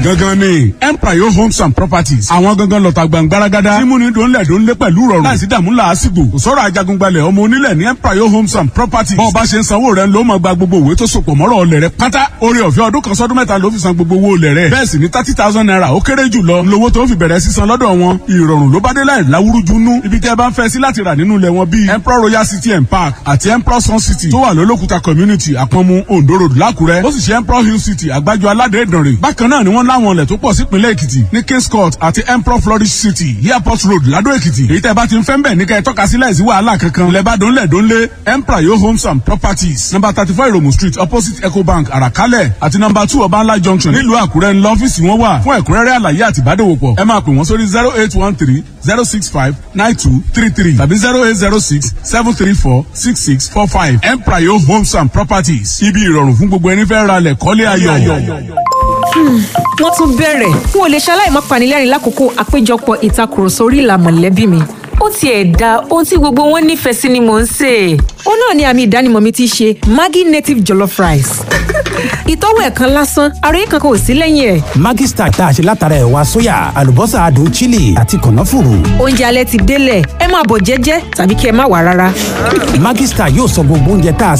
gangan ni empire homes and properties àwọn gangan lọ́ta gbàngbáragádá tí múni dòńlẹ̀ dòńlẹ̀ pẹ̀lú rọrùn láìsí dààmú làásìgbò kò sọ̀rọ̀ ajagungbalẹ̀ ọmọ onílẹ̀ ní empire homes and properties bọ́ọ̀ bá ṣe ń sanwó rẹ̀ ló máa gba gbogbo òwe tó sopọ̀ mọ́rọ̀ ọlẹ̀ rẹ̀ pátá orí ọ̀fẹ́ ọdún kan sọ́dún mẹ́ta ló fi san gbogbo owó olẹ̀ rẹ̀ bẹ́ẹ̀ sì ni thirty thousand naira ó kéré jù lọ lówó tó fi bẹ̀rẹ̀ sísan lọ́dọ̀ wọn ìrọ̀rùn ló bá dé láì láwúrújú nú ibi tẹ́ bá ń fẹ́ sí láti rà nínú ilẹ̀ wọn bíi emperor royal city and park àti emperor sun city tó wà lólókùta community àpọ̀nmu ondo road lákùrẹ́ ó sì ṣe emperor hill city àgbájọ aládé ìdànrè bákan náà ni wọ́n láwọn ilẹ̀ tó pọ̀ sípínlẹ̀ èkìtì ní kings court àti emperor flourish city airport road ládó èkìtì èyí tẹ́ bá ti ń fẹ́ ń bẹ̀ ní kẹ́ ẹ tọ́ka sí láìsí wàhálà kankan ilẹ̀ bá dónlẹ̀ dónlé emperor yo homes and properties number thirty four iromu street opposite ecobank àràkálẹ̀ àti number two ọbańlá junction nílùú àkúrẹ́ ńlọ ọ́fíìsì wọn wà fún ẹ̀kúnrẹ́rẹ́ àlàyé àti ìbádòwòpọ̀ ẹ máa pè wọ́n sórí zero eight one three zero six five nine two three three tàbí zero eight zero six seven three four six six four five emprayo homes and properties ibi ìrọ̀rùn fún gbogbo ẹni fẹ́ ra lẹ̀ kọ́lé ayọ̀. wọ́n tún bẹ̀rẹ̀ n ò lè ṣaláì má panilẹ́rìn lákòókò àpéjọpọ̀ ìtakùrọ̀sọ orí ìlà mọ̀lẹ́bí mi ó tiẹ̀ da ohun tí gbogbo wọn nífẹ̀ẹ́ sí ni mò ń sè é. ó náà ni àmì ìdánimọ̀ mi ti ṣe maggi native jollof rice. ìtọ́wò ẹ̀kan lásán àròyé kankan ò sí lẹ́yìn ẹ̀. Maggi Star tá a ṣe látara ẹ̀wà sóyà àlùbọ́sà adùn chili àti kànáfùrù. oúnjẹ alẹ́ ti délẹ̀ ẹ máa bọ̀ jẹ́jẹ́ tàbí kí ẹ má wà rárá. Maggi Star yóò sọ gbogbo oúnjẹ tá a